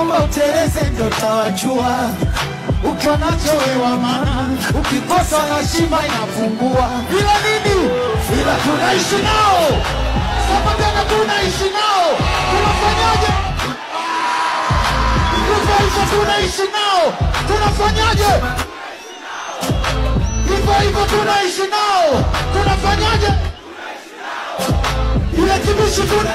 omba uteleze ndo tawajua ukiwa nacho wewa maana ukikosa heshima inapungua ila nini ila tunaishi nao sema tena tunaishi nao tunafanyaje hivyo hivyo tunaishi nao tunafanyaje hivyo hivyo tunaishi nao tunafanyaje ile kibishi tuna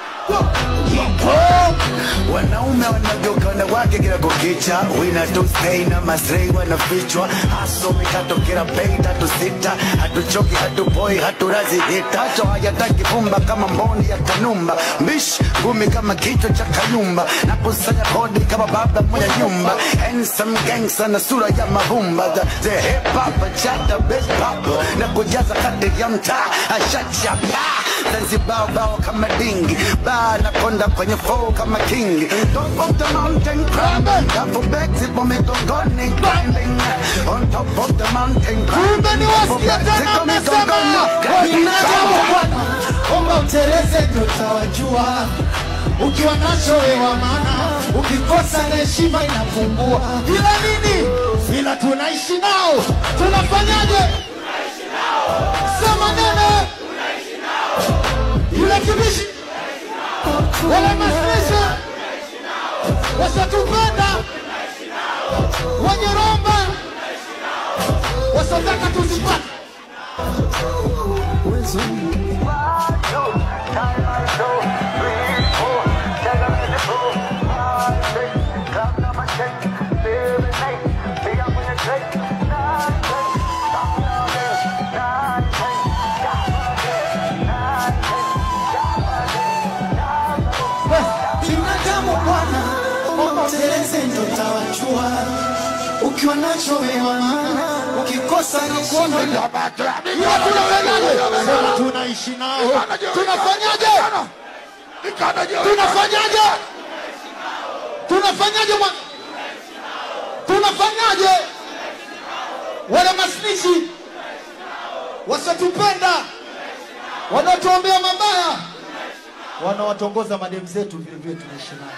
wanaume wanageuka wanawake kila kukicha wina tu stay na masrei wanafichwa haso mikato kila bei tatu sita hatuchoki hatupoi haturazi hita hacho hayataki pumba kama mboni ya kanumba mbish ngumi kama kichwa cha kayumba na kusanya kodi kama baba mwenye nyumba handsome gangster na sura ya mavumba the, the hip hop chata best pop na kujaza kati ya mtaa ashachapa Zanzibar bao kama dingi ba na konda kwenye flow kama king top of the mountain climbing double bags ipo migongoni grinding on top of the mountain kumbe ni wasikia tena mmesema binadamu bwana omba uteleze ndo tawajua ukiwa nacho wewa maana ukikosa na heshima inapungua ila nini ila tunaishi nao tunafanyaje sema nene yule kibishi wale masnesha wasatupenda wenye romba wasotaka tuzipate binadamu bwana omba uteleze ndo tawajua ukiwa nacho wewa maana ukikosa heshima ila tunafanyaje Sema tunaishi nao tunafanyaje tunafanyaje tunafanyaje bwana tunafanyaje wale masnichi wasatupenda wanaotuombea mabaya wanawatongoza mademu zetu vile vile tunaishi nao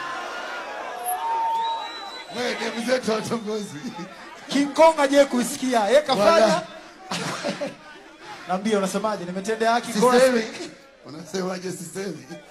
Wewe demu zetu watongozi. King Kong aje kuisikia yeye kafanya Wala. Naambia unasemaje nimetendea haki Kora Sisemi. Unasemaje sisemi?